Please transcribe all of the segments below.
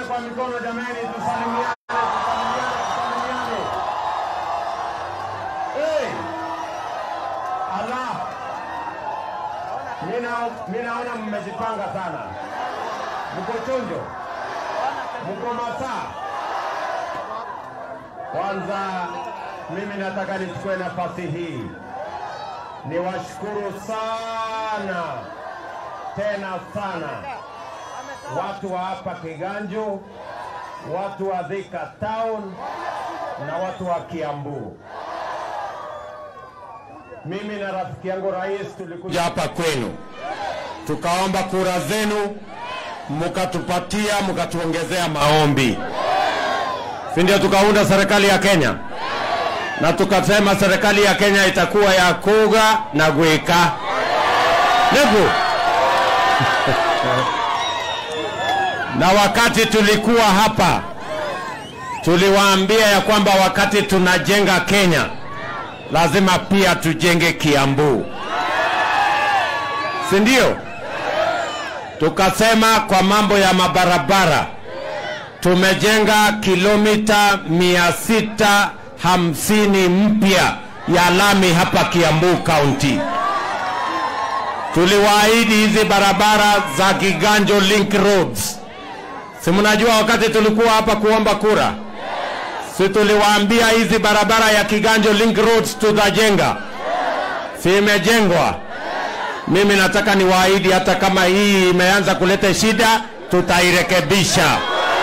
kwa mikono jameni, tusalimiane, tusalimiane, tusalimiane. Hey! Allah! Mina, mi naona mmejipanga sana, mko chonjo, mko masaa. Kwanza mimi nataka nichukue nafasi hii niwashukuru sana tena sana watu wa hapa Kiganjo, watu wa Thika Town na watu wa Kiambu. Mimi na rafiki yangu rais tulikuja hapa kwenu tukaomba kura zenu, mkatupatia, mkatuongezea maombi, si ndio? Tukaunda serikali ya Kenya na tukasema serikali ya Kenya itakuwa ya kuga na gwika niku na wakati tulikuwa hapa tuliwaambia ya kwamba wakati tunajenga Kenya lazima pia tujenge Kiambu, si ndio? Tukasema kwa mambo ya mabarabara tumejenga kilomita mia sita hamsini mpya ya lami hapa Kiambu County. Tuliwaahidi hizi barabara za Kiganjo Link Roads. Si mnajua wakati tulikuwa hapa kuomba kura, si tuliwaambia hizi barabara ya Kiganjo Link Roads tutajenga, si imejengwa? Mimi nataka niwaahidi, hata kama hii imeanza kuleta shida, tutairekebisha.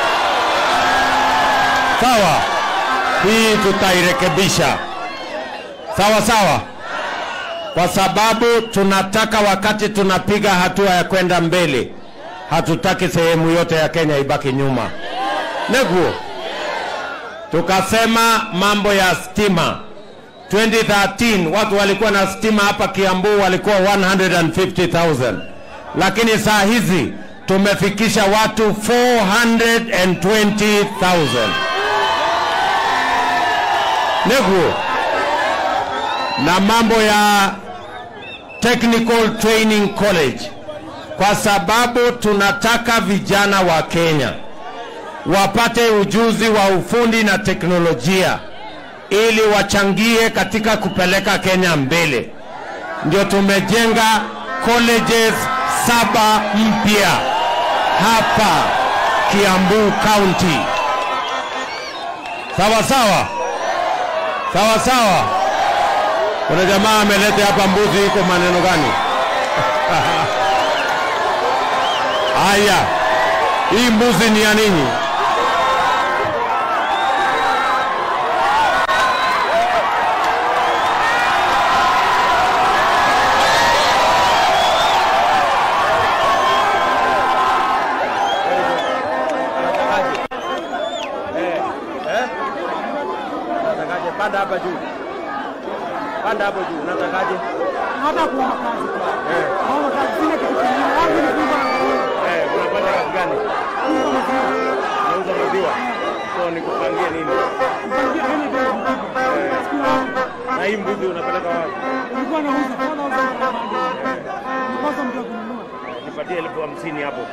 Sawa? hii tutairekebisha sawa sawa, kwa sababu tunataka wakati tunapiga hatua ya kwenda mbele, hatutaki sehemu yote ya Kenya ibaki nyuma. Neguo tukasema mambo ya stima 2013 watu walikuwa na stima hapa Kiambu walikuwa 150,000 lakini saa hizi tumefikisha watu 420,000 neguo na mambo ya Technical Training College, kwa sababu tunataka vijana wa Kenya wapate ujuzi wa ufundi na teknolojia ili wachangie katika kupeleka Kenya mbele. Ndio tumejenga colleges saba mpya hapa Kiambu County. Sawa sawa sawa sawa. Kuna jamaa ameleta hapa mbuzi, iko maneno gani? Haya, hii mbuzi ni ya nini? Unatakaje? Panda hapa juu, panda hapo juu. Unatakaje? hata kuomba kazi. Eh, Naomba kazi sina kitu kingine. Wangu ni kuomba na kuomba. eh, unafanya kazi gani? Kuomba maziwa. Nauza maziwa. So nikupangie nini? Nipangie hili ndio mkubwa. Siku yangu. Na hii mbuzi unapeleka wapi? Nilikuwa nauza, kwa nauza kwa maji. Nikosa mtu wa kununua. Nipatie elfu hamsini hapo.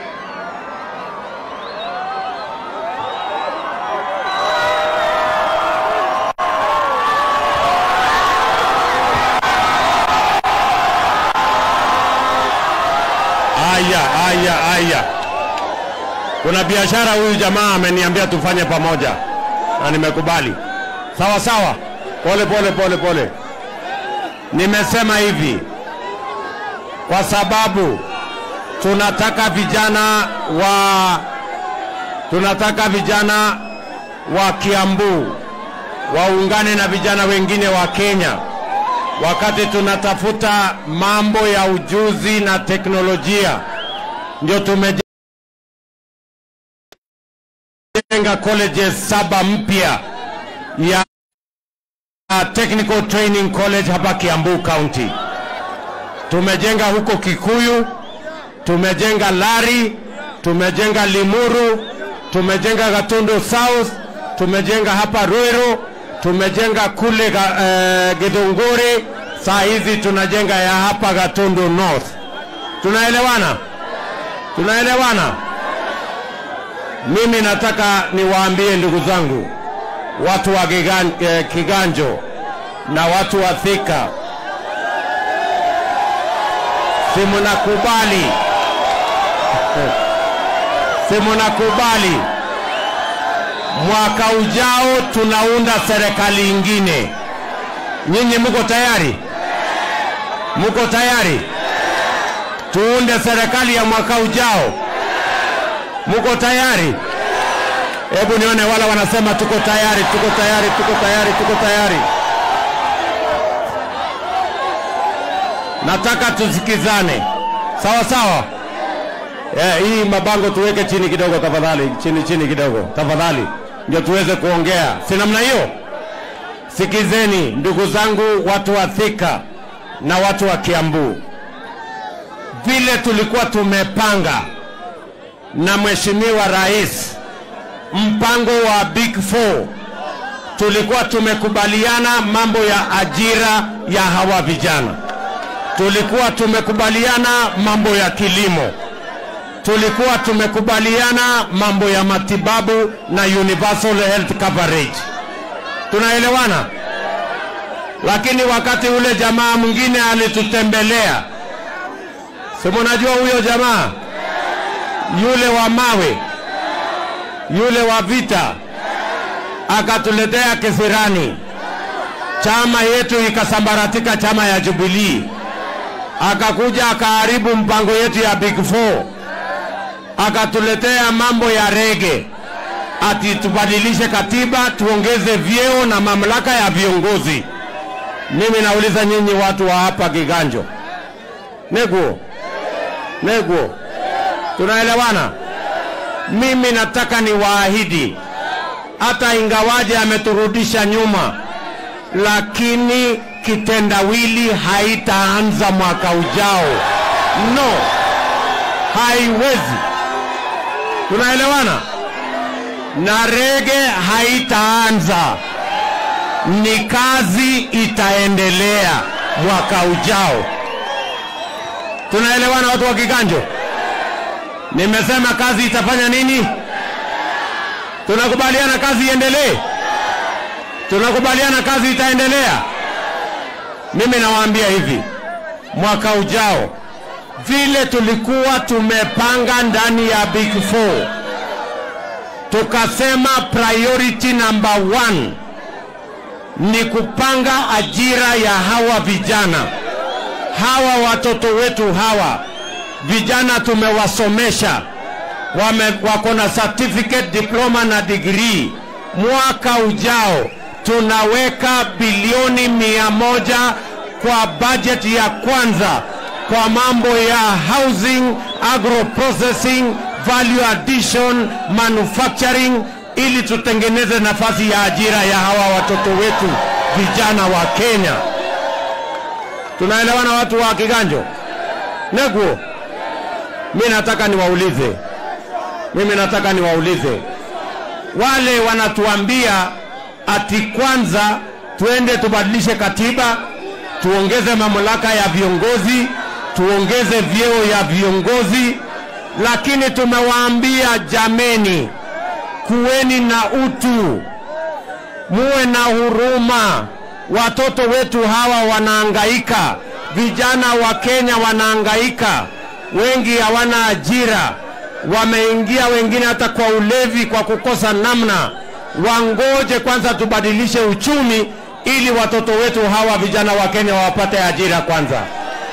Aya, aya, aya. Kuna biashara huyu jamaa ameniambia tufanye pamoja na nimekubali. Sawa sawa, pole pole pole pole. Nimesema hivi kwa sababu tunataka vijana wa tunataka vijana wa Kiambu waungane na vijana wengine wa Kenya wakati tunatafuta mambo ya ujuzi na teknolojia, ndio tumejenga colleges saba mpya ya Technical Training College hapa Kiambu County. Tumejenga huko Kikuyu, tumejenga Lari, tumejenga Limuru, tumejenga Gatundu South, tumejenga hapa Ruiru, tumejenga kule ga, eh, Githunguri, saa hizi tunajenga ya hapa Gatundu North. Tunaelewana? Tunaelewana? Mimi nataka niwaambie ndugu zangu, watu wa Kigan, eh, Kiganjo na watu wa Thika, si mnakubali, si mnakubali mwaka ujao tunaunda serikali ingine. Nyinyi mko tayari? Mko tayari tuunde serikali ya mwaka ujao? Mko tayari? Hebu nione wala wanasema tuko tayari, tuko tayari, tuko tayari, tuko tayari. Nataka tusikizane, sawa sawa. Eh, hii mabango tuweke chini kidogo tafadhali, chini chini kidogo tafadhali, ndio tuweze kuongea, si namna hiyo? Sikizeni ndugu zangu, watu wa Thika na watu wa Kiambu, vile tulikuwa tumepanga na Mheshimiwa Rais mpango wa Big Four, tulikuwa tumekubaliana mambo ya ajira ya hawa vijana, tulikuwa tumekubaliana mambo ya kilimo, tulikuwa tumekubaliana mambo ya matibabu na universal health coverage. Tunaelewana? Lakini wakati ule jamaa mwingine alitutembelea, si mnajua huyo jamaa yule wa mawe yule wa vita, akatuletea kisirani, chama yetu ikasambaratika, chama ya Jubilee, akakuja akaharibu mpango yetu ya Big Four, akatuletea mambo ya rege, ati tubadilishe katiba, tuongeze vyeo na mamlaka ya viongozi. Mimi nauliza nyinyi watu wa hapa Kiganjo, neguo neguo, tunaelewana? Mimi nataka niwaahidi, hata ingawaje ameturudisha nyuma, lakini kitendawili haitaanza mwaka ujao. No, haiwezi. Tunaelewana? Na rege haitaanza, ni kazi itaendelea mwaka ujao. Tunaelewana watu wa Kiganjo? Nimesema kazi itafanya nini? Tunakubaliana kazi iendelee? Tunakubaliana kazi itaendelea? Mimi nawaambia hivi, mwaka ujao vile tulikuwa tumepanga ndani ya Big Four, tukasema priority number one ni kupanga ajira ya hawa vijana, hawa watoto wetu hawa vijana tumewasomesha, wame wako na certificate, diploma na degree. Mwaka ujao tunaweka bilioni mia moja kwa budget ya kwanza kwa mambo ya housing, agro processing, value addition, manufacturing, ili tutengeneze nafasi ya ajira ya hawa watoto wetu vijana wa Kenya. Tunaelewana watu wa Kiganjo? Neguo, mi nataka niwaulize, mimi nataka niwaulize wale wanatuambia ati kwanza tuende tubadilishe katiba, tuongeze mamlaka ya viongozi, tuongeze vyeo ya viongozi, lakini tumewaambia jameni, kuweni na utu, muwe na huruma. Watoto wetu hawa wanaangaika, vijana wa Kenya wanaangaika, wengi hawana ajira, wameingia wengine hata kwa ulevi, kwa kukosa namna. Wangoje kwanza tubadilishe uchumi, ili watoto wetu hawa vijana wa Kenya wapate ajira kwanza.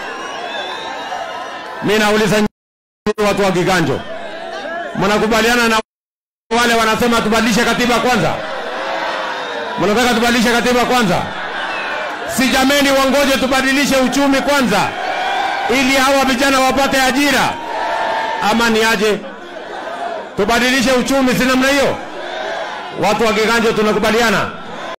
Mimi nauliza nyinyi watu wa Kiganjo, mnakubaliana na wale wanasema tubadilishe katiba kwanza? Mnataka tubadilishe katiba kwanza? Si jameni, wangoje tubadilishe uchumi kwanza, ili hawa vijana wapate ajira, ama ni aje? Tubadilishe uchumi, si namna hiyo? Watu wa Kiganjo tunakubaliana?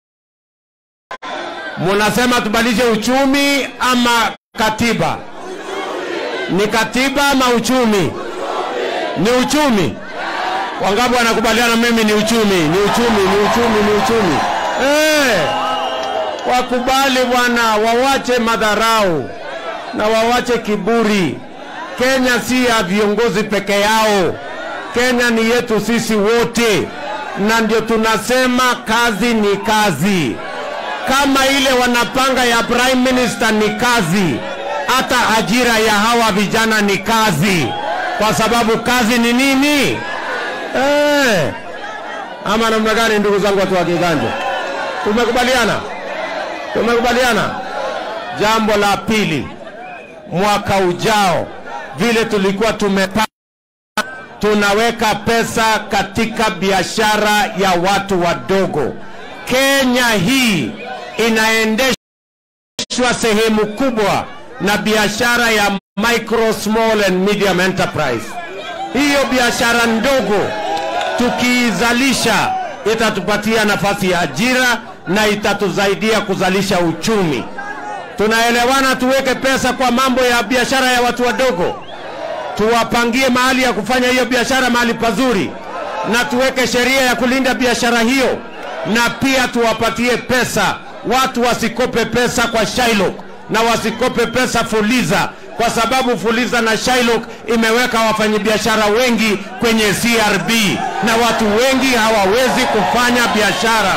Munasema tubadilishe uchumi ama katiba? Ni katiba ama uchumi? Ni uchumi. Wangapi wanakubaliana mimi ni uchumi, ni uchumi, ni uchumi, ni uchumi. Eh, wakubali bwana, wawache madharau na wawache kiburi. Kenya si ya viongozi peke yao. Kenya ni yetu sisi wote, na ndio tunasema kazi ni kazi. Kama ile wanapanga ya prime minister ni kazi, hata ajira ya hawa vijana ni kazi, kwa sababu kazi ni nini? Eh, ama namna gani, ndugu zangu watu wa Kiganjo? Tumekubaliana, tumekubaliana. Jambo la pili, mwaka ujao vile tulikuwa tumepanga tunaweka pesa katika biashara ya watu wadogo. Kenya hii inaendeshwa sehemu kubwa na biashara ya micro, small and medium enterprise. Hiyo biashara ndogo tukiizalisha itatupatia nafasi ya ajira na itatusaidia kuzalisha uchumi. Tunaelewana, tuweke pesa kwa mambo ya biashara ya watu wadogo tuwapangie mahali ya kufanya hiyo biashara mahali pazuri, na tuweke sheria ya kulinda biashara hiyo, na pia tuwapatie pesa watu wasikope pesa kwa Shylock na wasikope pesa Fuliza, kwa sababu Fuliza na Shylock imeweka wafanyabiashara wengi kwenye CRB na watu wengi hawawezi kufanya biashara.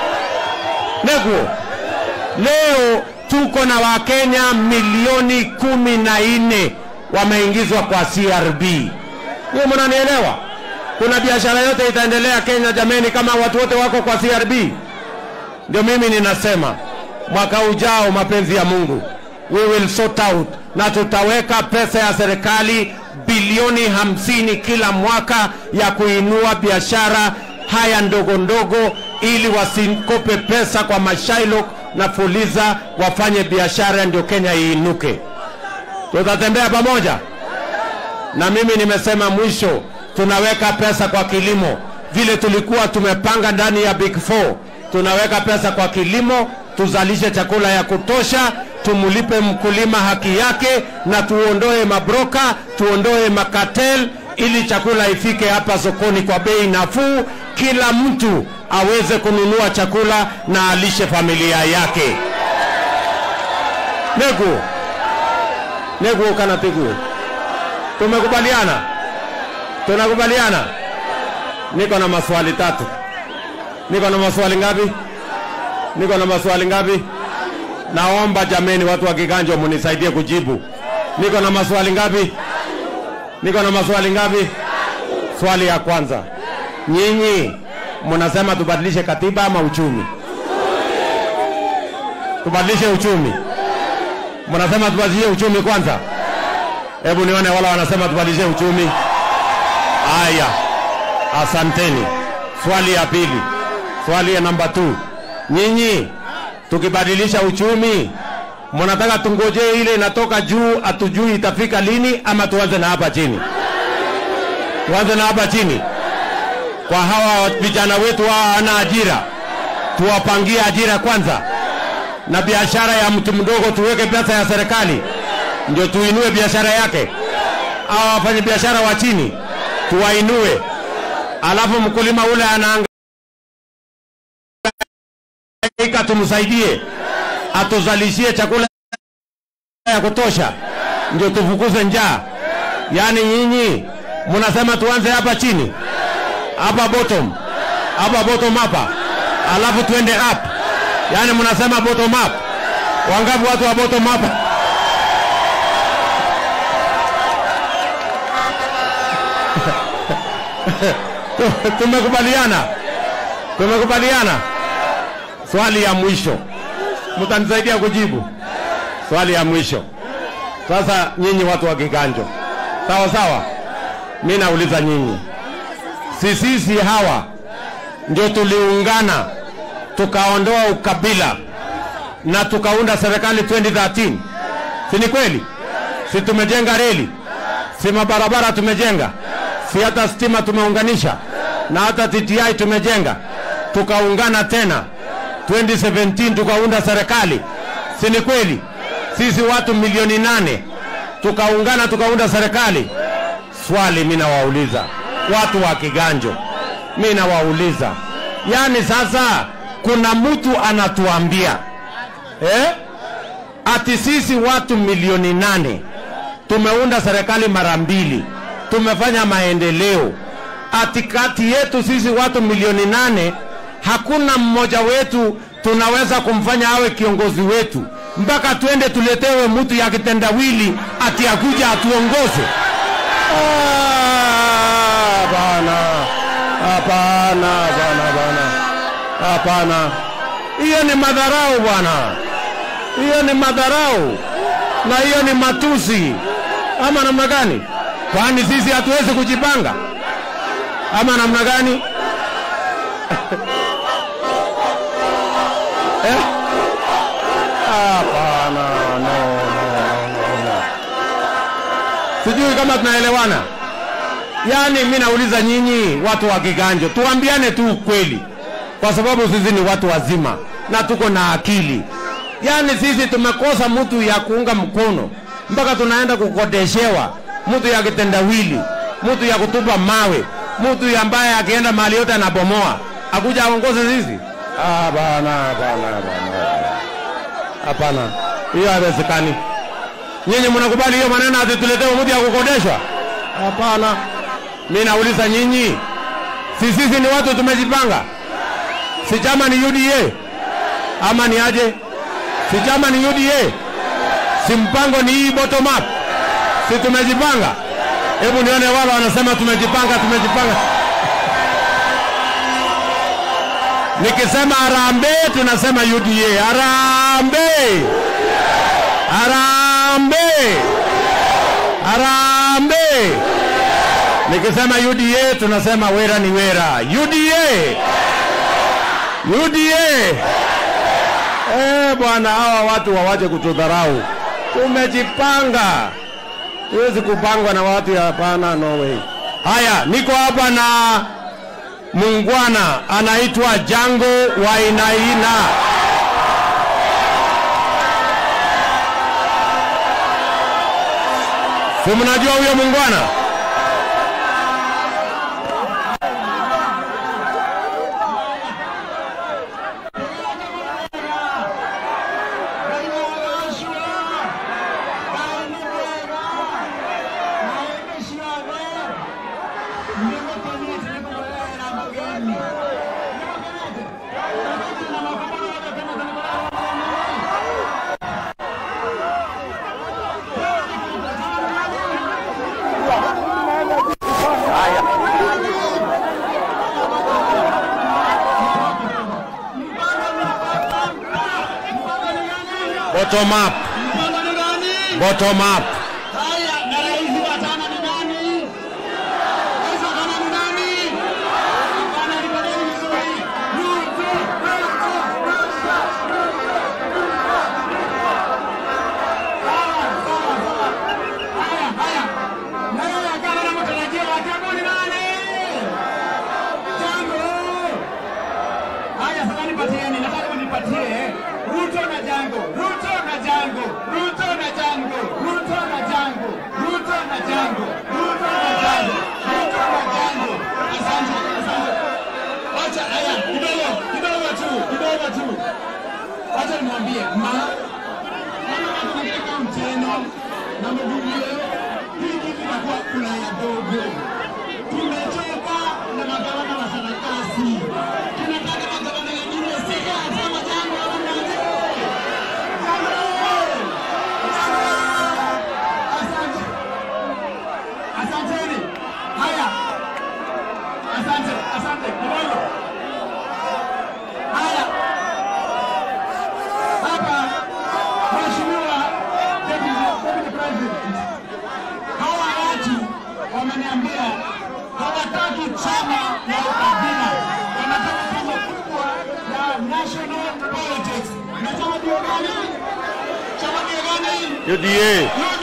Neguo, leo tuko na Wakenya milioni kumi na nne wameingizwa kwa CRB. Hiyo mnanielewa? Kuna biashara yote itaendelea Kenya jameni, kama watu wote wako kwa CRB? Ndio mimi ninasema mwaka ujao, mapenzi ya Mungu, we will sort out, na tutaweka pesa ya serikali bilioni hamsini kila mwaka ya kuinua biashara haya ndogo ndogo, ili wasikope pesa kwa mashailok na Fuliza, wafanye biashara, ndio Kenya iinuke tutatembea pamoja. Na mimi nimesema mwisho, tunaweka pesa kwa kilimo vile tulikuwa tumepanga ndani ya Big Four. Tunaweka pesa kwa kilimo, tuzalishe chakula ya kutosha, tumulipe mkulima haki yake, na tuondoe mabroka, tuondoe makatel, ili chakula ifike hapa sokoni kwa bei nafuu, kila mtu aweze kununua chakula na alishe familia yake. Negu, Negu kana pigu. Tumekubaliana? Tunakubaliana? Niko na maswali tatu. Niko na maswali ngapi? Niko na maswali ngapi? Naomba jameni, watu wa Kiganjo munisaidie kujibu. Niko na maswali ngapi? Niko na maswali ngapi? Swali ya kwanza, nyinyi mnasema tubadilishe katiba ama uchumi? Tubadilishe uchumi. Mnasema tubadilishe uchumi kwanza? Hebu nione wala wanasema tubadilishe uchumi. Haya, asanteni. Swali ya pili, swali ya namba 2, nyinyi tukibadilisha uchumi mnataka tungojee ile inatoka juu, hatujui itafika lini, ama tuanze na hapa chini? Tuanze na hapa chini kwa hawa vijana wetu hawa hana ajira, tuwapangie ajira kwanza, na biashara ya mtu mdogo tuweke pesa ya serikali, ndio tuinue biashara yake. Hawa wafanya biashara wa chini tuwainue, alafu mkulima ule anaangaika, tumsaidie atuzalishie chakula ya kutosha, ndio tufukuze njaa. Yaani nyinyi mnasema tuanze hapa chini hapa bottom hapa bottom hapa, alafu tuende up. Yaani mnasema bottom up. Wangapi watu wa bottom up? Tumekubaliana, tumekubaliana. Swali ya mwisho, mtanisaidia kujibu swali ya mwisho. Sasa nyinyi watu wa Kiganjo, sawa sawa, mi nauliza nyinyi si sisi hawa ndio tuliungana tukaondoa ukabila na tukaunda serikali 2013 si ni kweli? Si tumejenga reli, si mabarabara tumejenga, si hata stima tumeunganisha, na hata TTI tumejenga, tukaungana tena 2017 tukaunda serikali, si ni kweli? Sisi watu milioni nane tukaungana tukaunda serikali. Swali mimi nawauliza watu wa Kiganjo, mi nawauliza, yani sasa kuna mtu anatuambia eh, ati sisi watu milioni nane tumeunda serikali mara mbili, tumefanya maendeleo, ati kati yetu sisi watu milioni nane hakuna mmoja wetu tunaweza kumfanya awe kiongozi wetu mpaka twende tuletewe mtu ya kitendawili ati akuja atuongoze. Ah, Hapana, hapana, hapana, hapana, hapana. Hiyo ni madharau bwana, hiyo ni madharau na hiyo ni matusi, ama namna gani? Kwani sisi hatuwezi kujipanga ama namna gani? Eh? Hapana, no, no, no, no. Sijui kama tunaelewana. Yaani mi nauliza nyinyi watu wa Kiganjo, tuambiane tu ukweli, kwa sababu sisi ni watu wazima na tuko na akili. Yaani sisi tumekosa mtu ya kuunga mkono mpaka tunaenda kukodeshewa mtu ya kitendawili, mtu ya kutupa mawe, mtu ambaye akienda mahali yote anabomoa, akuja aongoze sisi? Hapana, hapana, hapana, hapana, hiyo haiwezekani. Nyinyi mnakubali hiyo maneno ati tuletewe mtu ya kukodeshwa? Hapana. Mi nauliza nyinyi, si sisi ni watu tumejipanga? Si chama ni UDA ama ni aje? Si chama ni UDA? Si mpango ni hii bottom up? Si tumejipanga? Hebu nione wale wanasema tumejipanga, tumejipanga. Nikisema harambee, tunasema UDA. Harambee, harambee, harambee. Nikisema UDA tunasema wera ni wera. UDA, UDA. Eh bwana, hawa watu wawache kutudharau. Tumejipanga, huwezi kupangwa na watu ya hapana, no way. Haya, niko hapa na mungwana anaitwa Jango Wainaina. Si mnajua huyo mungwana? Bottom up, bottom up. Ruto na Jango, Ruto na Jango, Ruto na Jango, Ruto na Jango, Ruto na Jango, Ruto na Jango, Ruto na Jango. Asante, asante. Wacha haya kidogo, kidogo tu, kidogo tu. Wacha nimwambie ma kama tunataka mteno na mvumile, hii kitu inakuwa Ulaya dogo. Tumechoka na magavana wa sarakasi, tunataka magavana wengine sika kama Jango au Nanje. Asante. Asanteni. Haya. Asante, asante. Kidogo. Haya. Hapa Mheshimiwa Deputy Deputy President. Hawa watu wameniambia hawataki chama ya ukabila. Wanataka chama kubwa ya national politics. Na chama ndio gani? Chama ndio gani? UDA.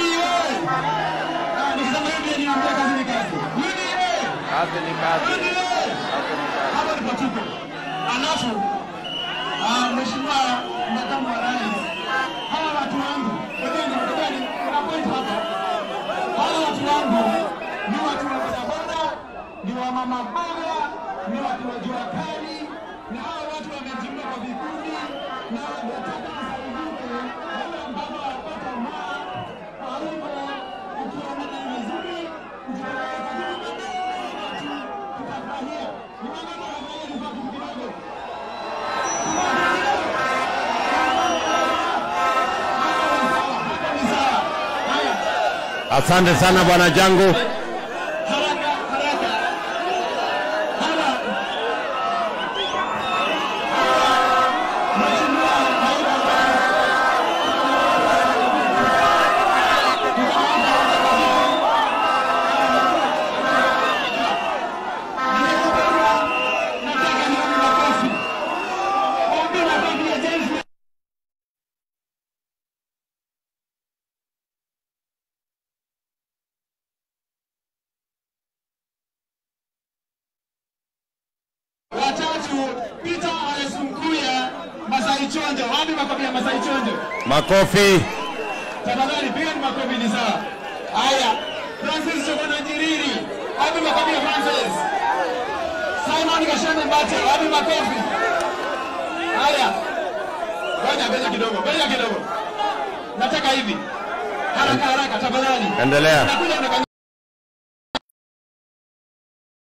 Kazi ni kazi. Hapa ni patuko. Alafu ah, Mheshimiwa Makamu wa Rais, hawa watu wangu, ngojeni, ngojeni, kuna point hapa. Hawa watu wangu ni watu wa bodaboda, ni wa mama mboga, ni watu wa jua kali, na hawa watu wamejiunga kwa vikundi na wanataka kusaidike wale ambao wapata maa. Kwa hivyo ukiona ni vizuri, ukitaka Asante sana bwana Jangu. Haraka, haraka. Hana. Mheshimiwa Naibu Nataka nione makofi. Waambie makofi ya James watatu Peter Alesunkuya Masai Chonjo. Wapi makofi ya Masai Chonjo? Makofi. Tafadhali piga ni makofi ni sawa. Haya, Francis Chokona Njiriri. Wapi makofi ya Francis? Simon Gashane Mbate. Wapi makofi? Haya. Ngoja ngoja kidogo, ngoja kidogo. Nataka hivi. Haraka haraka tafadhali. Endelea. Nakuja